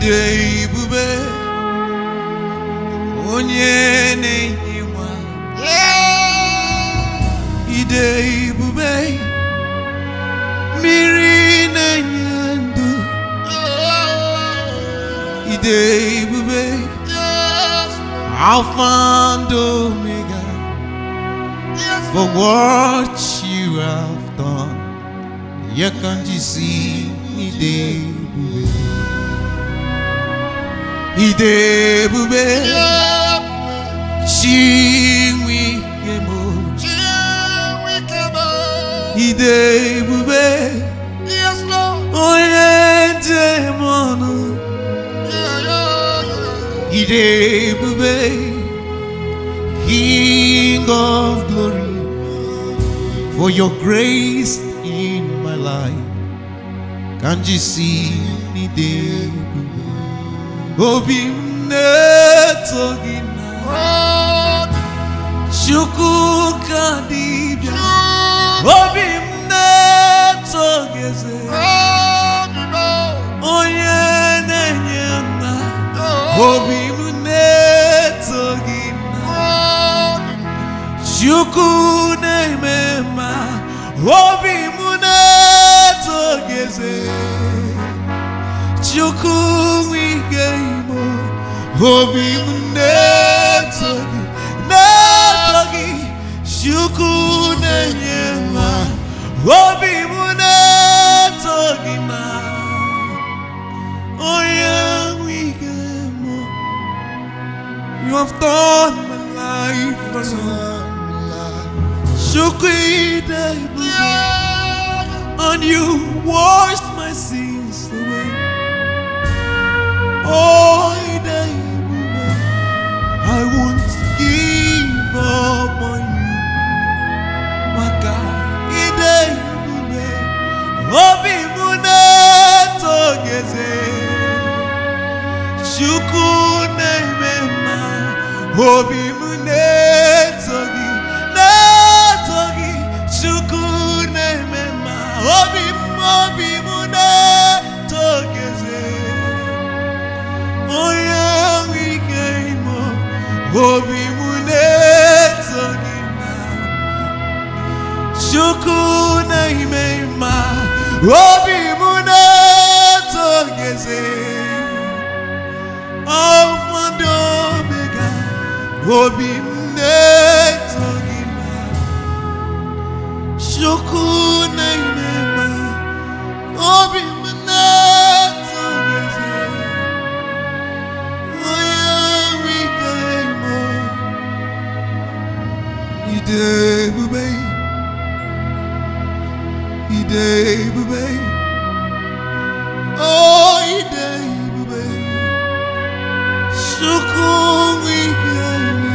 ide ebube onye na-enye nwa ide ebube mmiri na-enye ndụ ide ebube alpha and omega for what you have done here can you see ide ebube ide ebube chinwikemo ide ebube onye njem ọnụ ide ebube king of glory for your grace in my life can you see ide ebube obi m na-eto gị na chukwu ka dibịa obi m na-eto gị eze onye na-enye nna obi m na-eto gị na chukwu na-eme mma obi m na-eto gị eze chukwu nwe ike imo obi m na-eto gị na-eto gị chukwu na-enye nwa obi m na-eto gị na onye nwe ike imo you have turned my life around chukwu ide ebube and you washed my sins away Oh, ide ebube, I won't give up on you. Maka ide ebube, obi m na-eto gị eze. Chukwu na-eme mma, obi m na-eto gị, na-eto gị. Chukwu na-eme mma, obi m, obi m na-eto gị eze. onye nwe ike imo obi m na-eto gị na chukwu na-ime mma obi m na-eto gị eze Alpha and Omega obi m na-eto gị na chukwu na-ime mma obi m na-eto gị eze Ide ebube, ide ebube, oh ide ebube, chukwu ike ime,